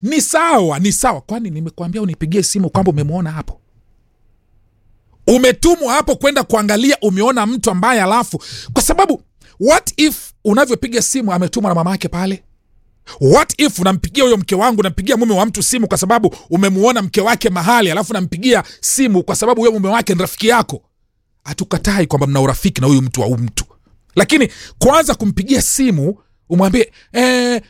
ni sawa ni sawa kwani nimekuambia unipigie simu kwamba umemwona hapo umetumwa hapo kwenda kuangalia umeona mtu ambaye alafu kwa sababu what if unavyopiga simu ametumwa na mama yake pale what if unampigia huyo mke wangu nampigia mume wa mtu simu kwa sababu umemuona mke wake mahali alafu nampigia simu kwa sababu huyo mume wake ni rafiki yako hatukatai kwamba mna urafiki na huyu mtu au mtu lakini kwanza kumpigia simu umwambie eh,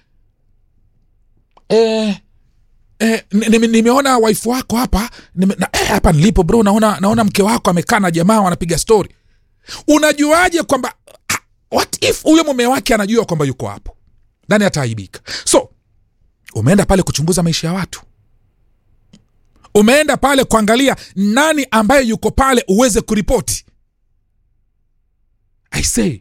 eh, Eh, ni- ni- nimeona waifu wako hapa nime, na, eh, hapa nilipo bro naona, naona mke wako amekaa na jamaa wanapiga stori unajuaje kwamba ah, what if huyo mume wake anajua kwamba yuko hapo nani ataaibika so umeenda pale kuchunguza maisha ya watu umeenda pale kuangalia nani ambaye yuko pale uweze kuripoti i say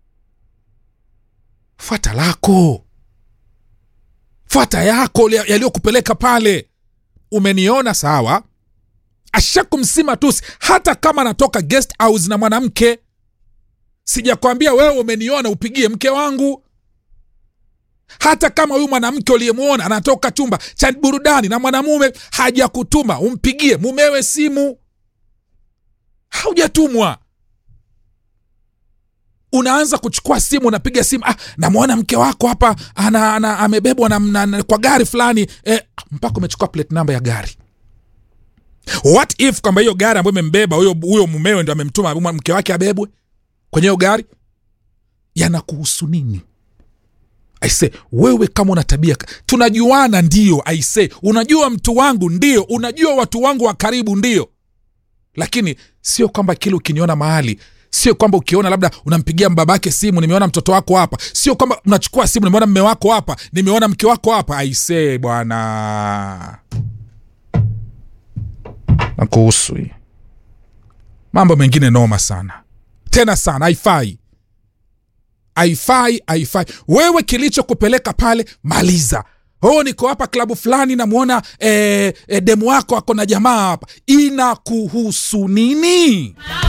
fuata lako fuata yako ya- yaliyokupeleka pale umeniona sawa ashakumsima tusi hata kama anatoka guest house na mwanamke sijakwambia wewe umeniona upigie mke wangu hata kama huyu mwanamke uliyemwona anatoka chumba cha burudani na mwanamume hajakutuma umpigie mumewe simu haujatumwa unaanza kuchukua simu unapiga simu ah, namwona mke wako hapa ana, ana, amebebwa na, na, na, kwa gari fulani eh, mpaka umechukua plate namba ya gari what if kwamba hiyo gari ambayo imembeba huyo huyo mumewe ndo amemtuma mke wake abebwe kwenye hiyo gari yanakuhusu nini aise wewe kama una tabia tunajuana ndio aise unajua mtu wangu ndio unajua watu wangu wa karibu ndio lakini sio kwamba kile ukiniona mahali sio kwamba ukiona labda unampigia babake simu nimeona mtoto wako hapa sio kwamba unachukua simu nimeona mme wako hapa nimeona mke wako hapa aisee bwana nakuhusu hii mambo mengine noma sana tena sana haifai haifai haifai wewe kilichokupeleka pale maliza oh niko hapa klabu fulani namwona eh, eh, demu wako ako na jamaa hapa inakuhusu nini